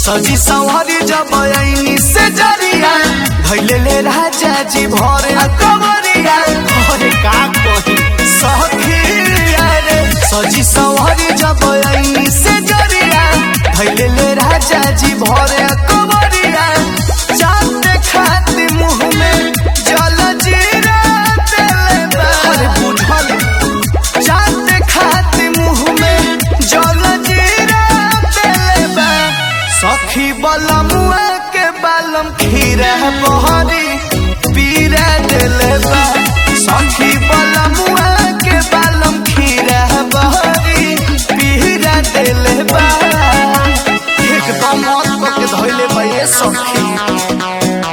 सजी सवारी जब आईनी से जरिया भैले ले राजा जी भरे कमरिया अरे का कही सखिया रे सजी सवारी जब आईनी से जरिया भैले ले राजा जी भरे कमरिया चांद खाती मुंह में जल जीरा तेले बा। अरे बुझल चांद खाती मुंह में जल जीरा तेले बा। सखी बलमुआ के बालम खीरा बहरी पीरा देले बा सखी बलमुआ के बालम खीरा बहरी पीरा देले बा एकदम मत के धइले बा ये सखी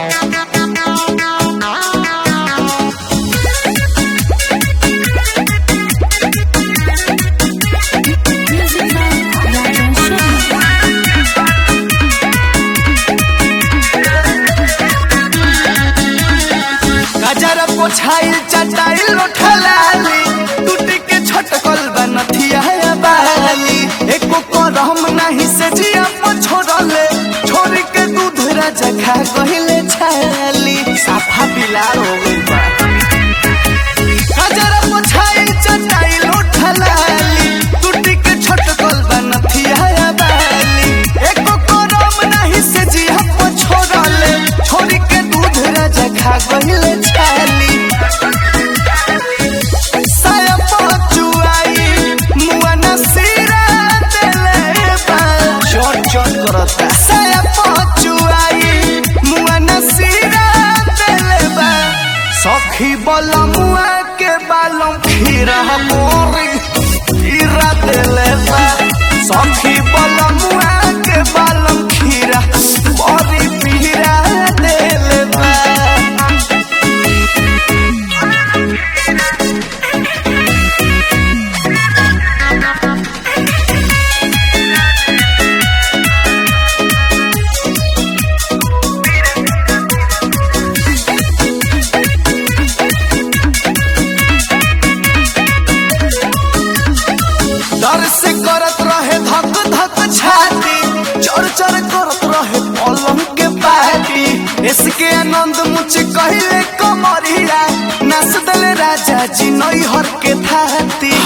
Music by Rajan Sharma. गजर पोछाइल चटाइल उठलाली टूटी के छटकल बनथिया बाली एको करम नहीं से जिया छोड़ले छोरी के दूध राजा खा कहिले छाली साफा बिलार हो गइल बा गजर पोछाइल चटाइल उठलाली टूटी के छटकल बनथिया बाली एको करम नहीं से जिया छोड़ले छोरी के दूध राजा खा कहिले छाली साया पहुंचुआई मुआ नसीरा देले बा चोट चोट करता साया पहुंचुआई मुआ नसीरा देले बा सखी बोला मुआ के बालों खीरा मोरी खीरा देले बा सखी बोला मुआ के बालों खीरा मोरी पीरा देले बा डर से करत रहे धक धक छाती चर चर करत रहे पलंग के पाटी इसके आनंद मुझे कहले कमरिया नस दल राजा जी नई हर के थाती